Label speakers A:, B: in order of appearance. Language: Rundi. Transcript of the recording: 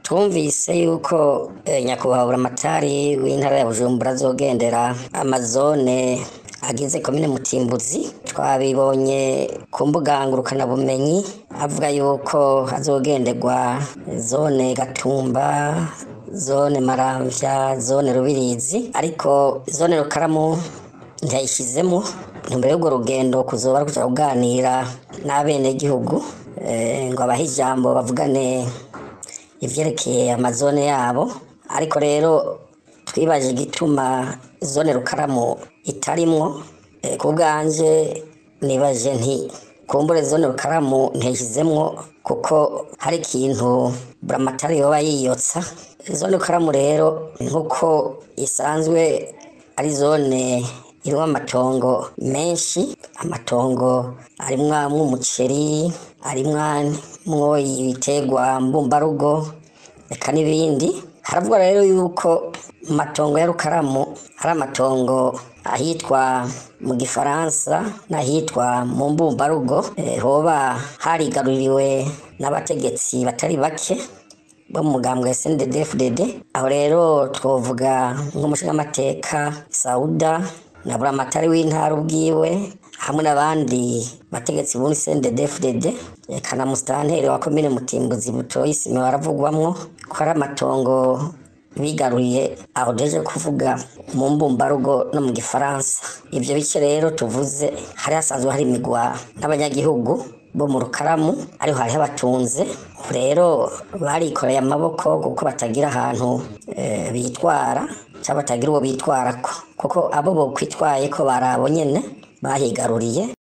A: twumvise yuko eh, nyakubahwa buramatari w'intara ya bujumbura azogendera amazone agize komine mutimbuzi twabibonye ku mbuga ngurukanabumenyi avuga yuko azogenderwa zone gatumba zone maramvya zone rubirizi ariko zone rukaramu ntiyayishizemo ntumbere y'urwo rugendo kuzoba ari kuja kuganira n'abenegihugu eh, ngo abahe ijambo bavugane ivyerekeye amazone yabo ariko rero twibaje igituma zone rukaramu itarimwo eh, ku bwanje nibaje nti kumbure zone rukaramu ntiyashizemwo kuko hari ikintu buramatari yoba yiyotsa zone rukaramu rero nk'uko isanzwe ari zone irimwo amatongo menshi amatongo arimwo umuceri arimwo ibiterwa mbumbarugo reka n'ibindi haravuga rero yuko mu matongo ya rukaramu hari amatongo ahitwa mu gifaransa n'ahitwa mu mbumbarugo eh, hoba harigaruriwe n'abategetsi batari bake bo mu mugambwe wa SNDD-FDD aho rero twovuga nk'umushingamateka Sauda na buramatari w'intara ubwiwe hamwe n'abandi bategetsi b'uri SNDD-FDD eka na musitanteri wa komine Mutimbuzi Butoyi Sime baravugwamwo ko ari amatongo bigaruriye aho deje kuvuga mu mbumbarugo no mu gifaransa ivyo bice rero tuvuze hari hasanzwe hari imigwa n'abanyagihugu bo mu rukaramu ariho hariho abatunze ubu rero barikoreye amaboko kuko batagira ahantu eh, bitwara cyangwa batagira uwo bitwarako kuko abo bokwitwaye ko barabo nyene bahigaruriye